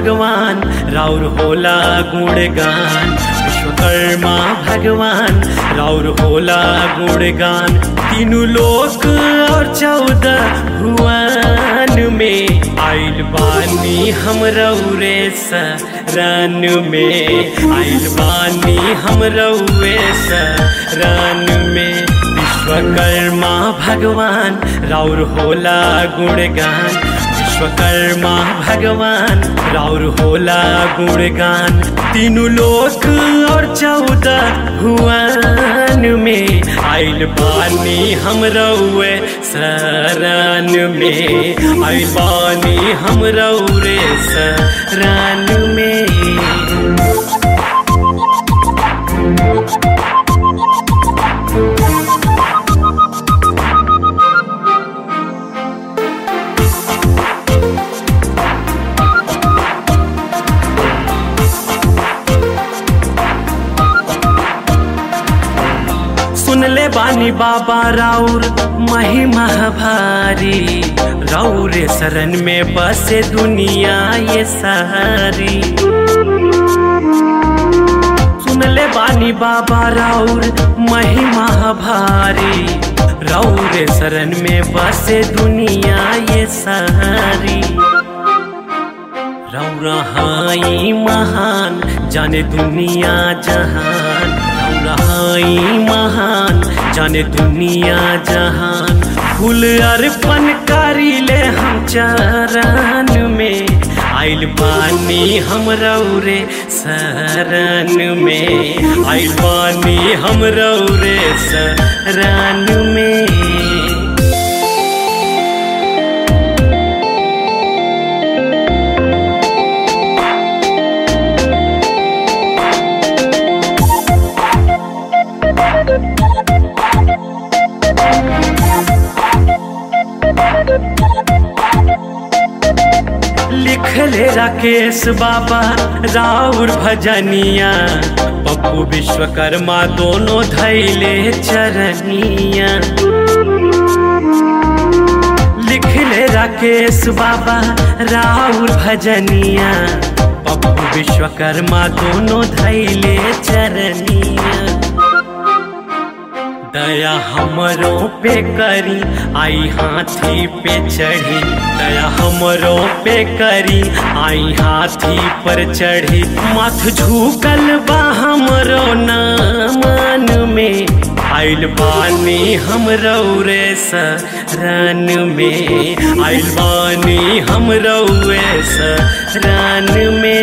भगवान राउर होला गुणगान विश्वकर्मा भगवान राउर होला गुणगान तीनों लोक और चौदह भुवन में आइल बानी हम रौरे सरन में आइल बानी हम रौरे सरन में विश्वकर्मा भगवान राउर होला गुणगान विश्वकर्मा भगवान राउर होला गुणगान तीनों लोक और चौदह भुवन में आइल बानी हम रउए शरण में आइल बानी हम रउरे शरण में सुनले बानी बाबा राउर महिमा भारी राउरे शरण में बसे दुनिया ये सारी सुनले बानी बाबा राउर महिमा भारी राउरे शरण में बसे दुनिया ये सारी रौरा हाई महान जाने दुनिया जहान रौरा हाई महान जाने दुनिया जहान फूल अर्पण करी ले हम चरण में आइल बानी हम रौरे शरण में आइल बानी हम रौरे शरण में लिखले राकेश बाबा राउर भजनिया पप्पू विश्वकर्मा दोनों धैले चरनिया लिखले राकेश बाबा राउर भजनिया पप्पू विश्वकर्मा दोनों धैले चरनिया दया हमरों पे करी आई हाथी पे चढ़ी दया हमरों पे करी आई हाथी पर चढ़ी माथ झुकल बा हमरो नामन में आइल बानी हम रौरे शरण में आइल बानी हम रौरे शरण में